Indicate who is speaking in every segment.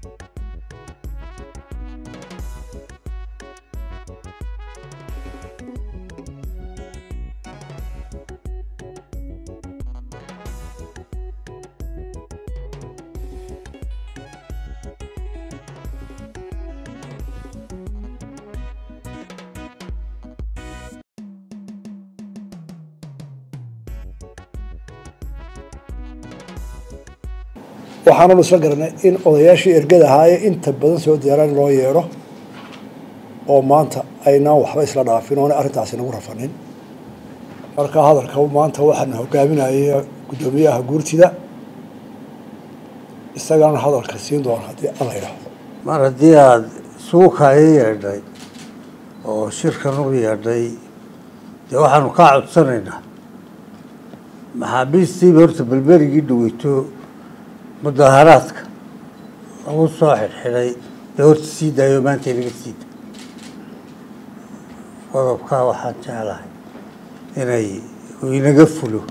Speaker 1: waxaananu isla garanay in odayaashii ergada ahaayee inta badan soo diyaaraan loo yeedho oo maanta aynaan waxba isla dhaafin oona arrintaasi nagu rafanin marka hadalka maanta waxaana hogaaminayay guddoomiyaha guurtida isagaana hadalka siin doona haddii alla idhaahdo
Speaker 2: mar haddii aada suukaaya yeedhay oo shirkan u yeedhay dee waxaanu kaa codsanaynaa maxaabiistiiba horta belberigii dhaweyto mudaaharaadka lagu soo xidhxidhay dee horta sii daayo maanta inaga sii da qodobkaa waxaan jeclahay inay inaga fulo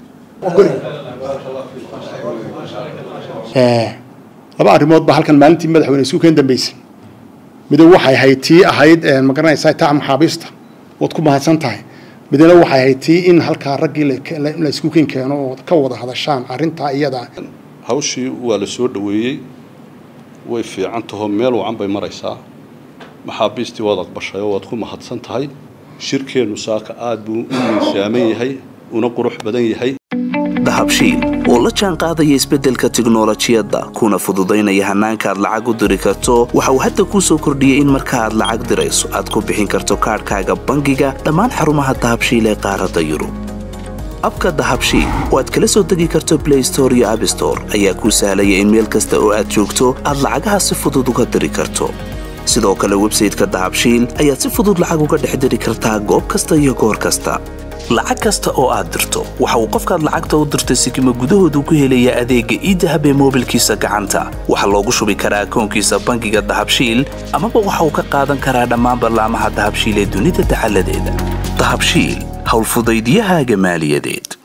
Speaker 3: laba arrimood baa halkan maalintii madaxweyne isku keen dambeysay mido waxay ahayd tii ahayd ma garanaysaa taa maxaabiista waad ku mahadsan tahay midna waxay ahayd tii in halkaa raggii la isku keen keeno oo ka wada hadashaan arrintaa iyada
Speaker 4: hawshii waa la soo dhoweeyey way fiican tahoo meel wacan bay maraysaa maxaabiistii waad aqbashay oo waad ku mahadsan tahay shirkeennu saaka aad buu u miisaaman yahay una qurux badan yahay
Speaker 5: dahabshiil oo la jaan qaadaya isbeddelka tiknolojiyadda kuna fududaynaya hannaanka aad lacag u diri karto waxa uu hadda kuu soo kordhiyey in marka aad lacag dirayso aad ku bixin karto kaadhkaaga bangiga dhammaan xarumaha dahabshiil ee qaaradda yurub abka dahabshiil oo aad kala soo degi karto blay store iyo abstore ayaa kuu sahlaya in meel kasta oo aad joogto aad lacagaha si fudud uga diri karto sidoo kale websayteka dahabshiil ayaad si fudud lacag uga dhex diri kartaa goob kasta iyo goor kasta lacag kasta oo aad dirto waxa uu qofkaad lacagta u dirtay sikima gudahoodu ku helayaa adeegga iidahab ee moobilkiisa gacanta waxaa loogu shubi karaa akoonkiisa bangiga dahabshiil amaba waxa uu ka qaadan karaa dhammaan ballaamaha dahabshiil ee dunida dacaladeeda dahabshiil howlfudaydiyahaaga maaliyadeed